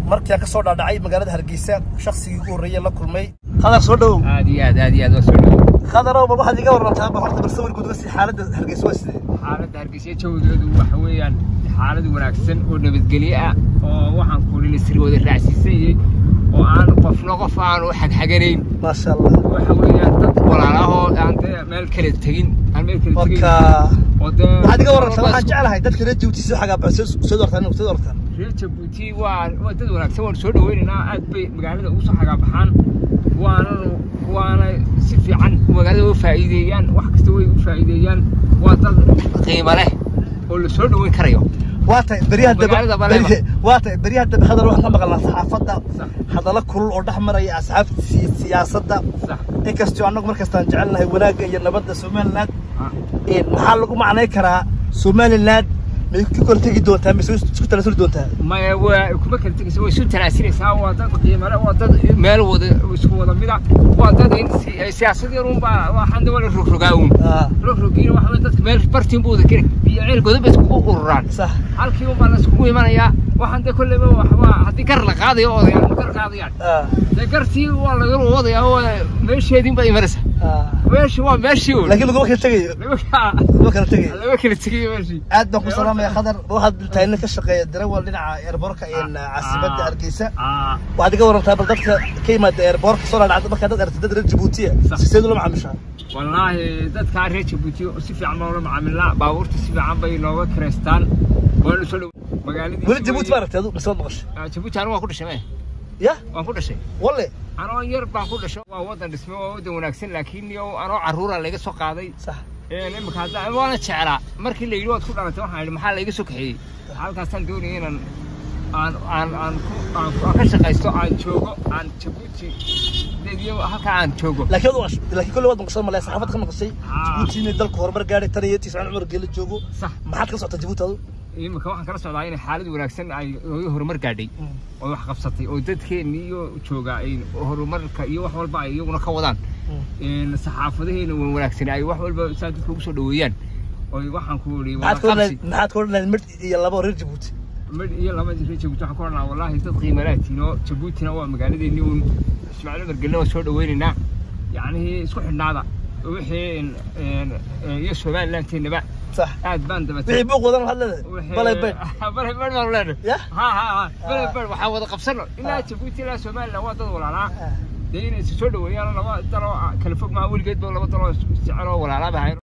markii aan ka soo dhaadhacay magaalada hargeysa shaksigii ugu horreeyay la kulmay khadar soo dhowow aad iyo aad aad iyo aad waa soo dhawo khadarow bal waxaad iga warantaa bal horta bal sawir guud uga sii xaaladda hargeysa waa sidee xaaladda hargeysa jawigeedu waxa weeyaan xaalad wanaagsan oo nabadgelyo ah oo waxaan kuuli lasiri wada raacsiisanyay oo aan qofna qof aanu xagxaganayn maasha allah waxa weeyaan dad walaalahoo aan dee meel kale tegin aan meel kale tegin marka oo dee waxaad iga warantaa waxaan jeclahay dadka reer jabuuti soo xagaa baxo soo doortaan soo doortaan reer jabuuti waa waa dad wanaagsan waan soo dhaweynaynaa aad bay magaalada ugu soo xagaabaxaan waananu waana si fiican magaalada u faa'iideeyaan wax kasta way u faa'iideeyaan waa dad qiimo leh oo la soo dhaweyn karayo waa tahay beryaha Magaalada dambe Baleema. beri- waa tahay beryaha dambe khadar waxaan ka maqalnaa saxaafadda Sax. hadalla kulul oo dhex maraya asxaabta si- siyaasadda sax inkastoo annagu markastaan jecelnahay wanaagga iyo nabadda somaliland Ah. Een, maxaa lagu macnay karaa somaliland may ku kala tegi doontaa mise way isku tala suri doontaa maya waa kuma kala tegaysa way isu tanaasinaysaa waa dad qiimo leh waa dad meel wada isku wada mida waa dad in si- siyaasad yar un baa waxaan de wala rogrogaa un Ah, rogrogiina waxa weye dadka meel bartiin buu wada keni iyo ceel godob bay iskugu ururaan sax halkii un baa la iskugu imanayaa waxaan de kolleyba wax- waa haddii gar la qaadayo odayaan ma gar qaadayaan Ah, dee gartii waa laga wadayaa oo meesheediin baa imanaysa ah. meeshi waa meeshii un laakiin laguma kala tegayo lama laguma kala tegayo lama kala tegayo meeshii aad baan ku salaamaya khadar waxaad tahay nin ka shaqeeya darawal dhinaca eerboorka ee caasimadda Ah. hargeysa Ah. waxaad iga warantaa bal dadka ka yimaada eerboorka soo dhaadhacda markaa dad aragtid dad reer jabuutiya Sax. siseed ula macaamishaa wallaahi dadkaa reer jabuuti si fiican baan ula macaamilnaa baabuurta si fiican bay nooga kireystaan waanu soo dhow magaaladii weli jabuuti ma aragtay adu mise waad maqashay jabuuti anigu waan ku dhashay me ya waan ku dhashay walle anoo yar baan ku dhasho waa wadan dhisme waa wadan wanaagsan laakiin yow anoo carruura laga soo qaaday sax Een, imika hadda waana jeclaa markii la yidhi waad ku dhalatay waxaan idhi maxaa layga soo kaxeeyey halkaasaan doonaya inaan aan aan aan ku aan ku- aan ka shaqaysto aan joogo aan jabuuti dediyo halkaa aan joogo laakiin waad maqashay laakiin kolle waad maqashay malaya saxaafad ka maqashay Ah. jabuuti inay dalku horumar gaadhay tan iyo tiscaan cumar geela joogo sax maxaad ka socota jabuuti adu imika waxaan kala socdaa inay xaalad wanaagsan ay hooyo horumar gaadhay oo wax qabsatay oo dadkeenni iyo jooga ay horumarka iyo wax walba ay iyaguna ka wadaan Een, saxaafadaheena waa wanaagsan ay wax walba saa dadka ugu soo dhaweeyaan oy waxaan ku idhi wada maxaad ka qabsi odhan maxaad ka odhan mid iyo laba oo reer jabuuti mid iyo laba reer jabuuti waxaan ku odhanaa wallaahi dad qiimalaatiin oo jabuutina waa magaaladeennii uun ismaaciil umar gelina waa soo dhaweynaynaa yacnihii isku xidhnaada wixii een, een, een, iyo somalilanteennaba sax aad baan dabatay wixii buuq wadan waxaad leedahay balay bayd balay bayd baan leenahay ya ha ha ha balay bayd waxaa wada qabsano ilaa jabuuti ilaa somaliland waa dad walaalaa dee inay is soo dhaweeyaan laba daloo kala fog maha weligeed ba laba daloo isjecel oo walaalaa bahayn